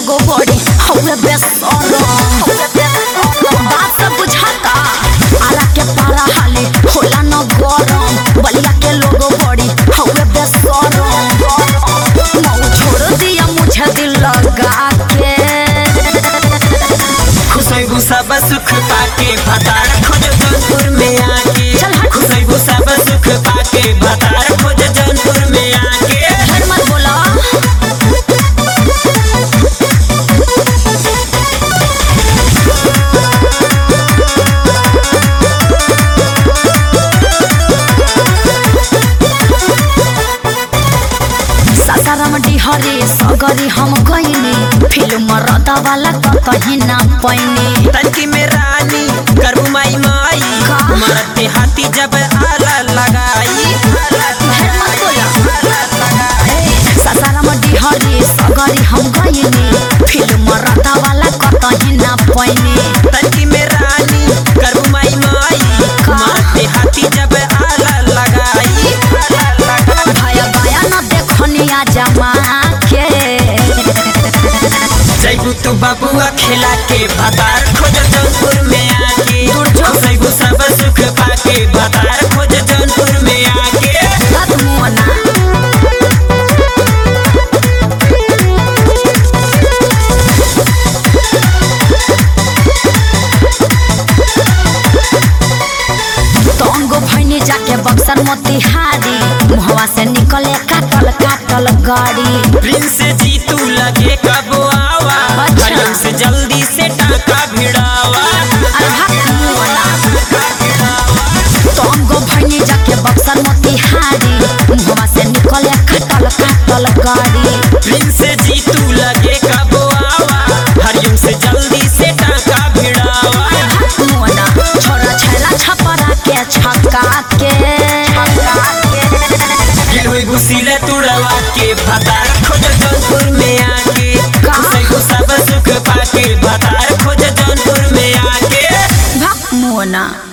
लोगो बड़ी हौवे बेसरम बात सब बुझाता आला के पारा हाले होला न गरम बलिया के लोगो बड़ी हौवे बेसरम मऊ छोड़ दिया मुझे दिल लगा के खुशबू सब सुख पाके भतार खोज जौनपुर में आके चल हट। खुशबू सब सुख पाके भतार खोज जौनपुर में आके फिर मत बोला सासाराम डिहरी सगरी हम गईनी फिल्म रदा वाला कहीं ना पैनी तनकी में रानी करबू माई माई का? मरते हाथी जब आला लगाई फिर मत बोला सासाराम डिहरी सगरी हम गईनी फिल्म रदा वाला कहीं ना पैनी तनकी में रानी करबू माई माई का? मरते हाथी जब आला लगाई भया भया न देखनिया जमा के जैबू तू बबुआ खेला के भतार खोज जौनपुर में आके जैबू सब सुख पाके भतार खोज जौनपुर में आके बात मुआना तंगो भैनी जाके बक्सर मोतिहारी मुहवा से निकले काटल काटल गाड़ी प्रिंस जी तू लगे कब आवा अच्छा। हरियम से जल्दी से टाका भिड़ावा अरे भाग मुआना तंगो भैनी जाके बक्सर मोतिहारी मुहवा से निकले काटल काटल गाड़ी प्रिंस जी तू लगे कब आवा हरियम से जल्दी से टाका भिड़ावा मुआना छोरा छैला छपरा के छक्का के गिल हुई घुसीले तुड़वा के भतार खोज जौनपुर में आके का? खुशबू सब सुख पाके भतार खोज जौनपुर में आके भक मुआना